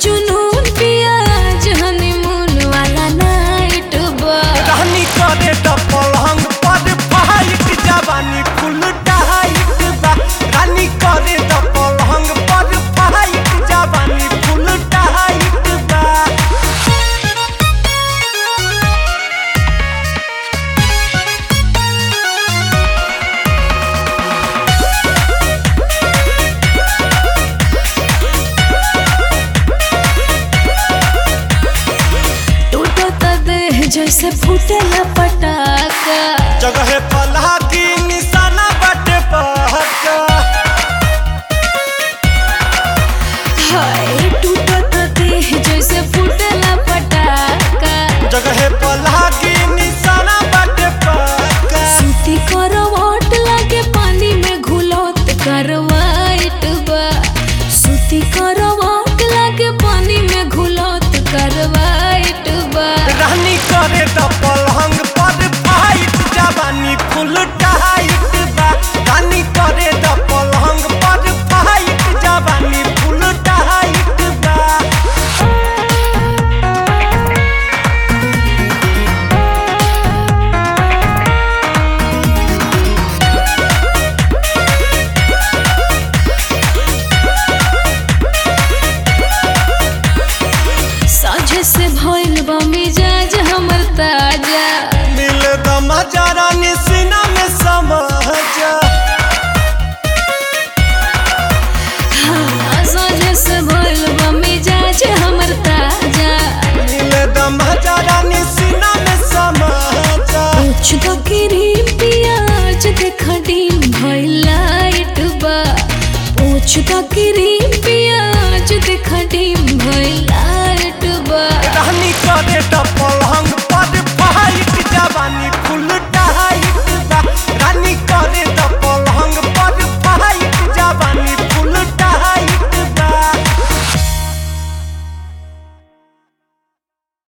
जुनून पिया हनीमून वाला नाइट बा रानी करे त पलंग पर फाइट जवानी फुल टाइट बा रानी करे त पलंग पर फाइट जवानी फुल टाइट बा टूटो त देह जैसे फूटेला पटाखा जगह पला की निशाना बाटे पहका हाय टूटो त देह जैसे फूटेला पटाखा जगह पला की निशाना बाटे पहका सूती करवाट लागे पानी में घुलत करवाइट बा सूती करवाट लागे पानी में घुलत करवाइट बा रानी करे त पलंग पर फाइट जवानी फुल टाइट बा रानी करे त पलंग पर फाइट जवानी फुल टाइट बा साझे से भइल बा मिजाज हमर ताजा मिल द मजा रानी सीना में समझा हाँ साझे से भइल बा मिजाज हमर ताजा मिल द मजा रानी सीना में समझा कुछ तो गिरी